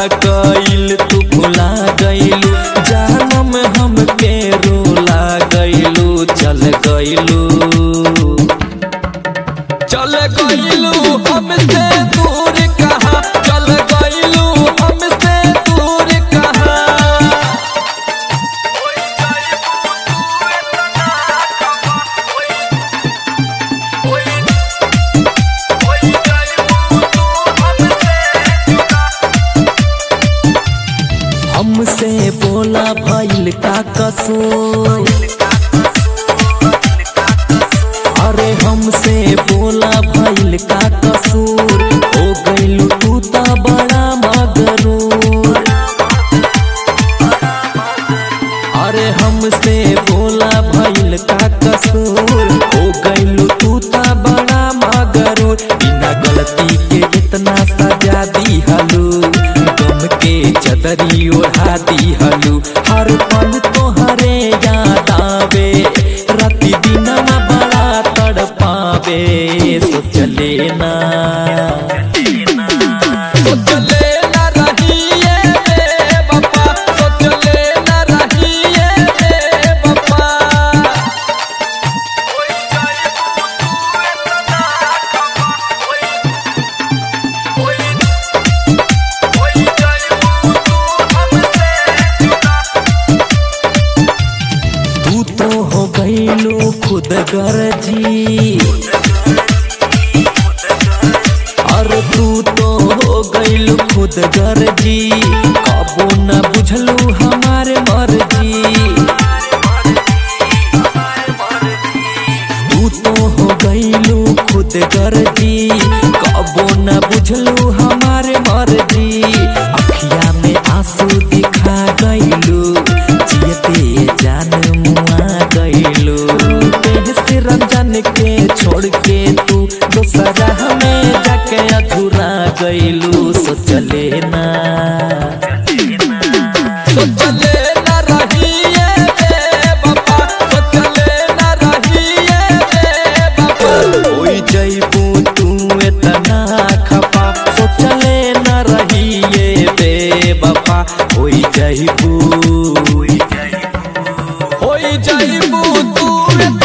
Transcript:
कइल तू भुला गइलू जानम हम के रोला गइलू चल गइलू चल गइलू हमसे दूर कहाँ चल गइलू हमसे दूर कहाँ हमसे बोला भइल का कसूर अरे हमसे बोला भइल का कसूर हो गइलू तू त बड़ा मगरूर अरे हमसे बोला भइल का कसूर हो गइलू तू त बड़ा मगरूर बिना गलती के इतना सजा दी हलू गम के चदरी ओढ़ा दी हलू हर पल तोहरे याद आवे राति दिनमा बड़ा तड़पावे सोचले ना सोचले ना रहिए रे बापा सोचले ना रहिए रे बापा तू तो हो गईलू खुद गर्जी अरे तू तो हो गईलू खुद गर्जी कबो न बुझलू हमारे मर्जी तू तो हो गईलू खुद गर्जी कबो न बुझलू हमारे मर्जी अखिया में आंसू दिखा गईलू जियते जान मुआ गईलू देह से रंजन के छोड़ के तू दोसरा हमें जाके अधूरा गईलू सोचले ना सोचले ना रहिए रे बाबा सोचले ना रहिए रे बाबा होई जइबू तू इतना खपा सोचले ना रहिए रे बाबा होई जइबू होई जइबू तू इतना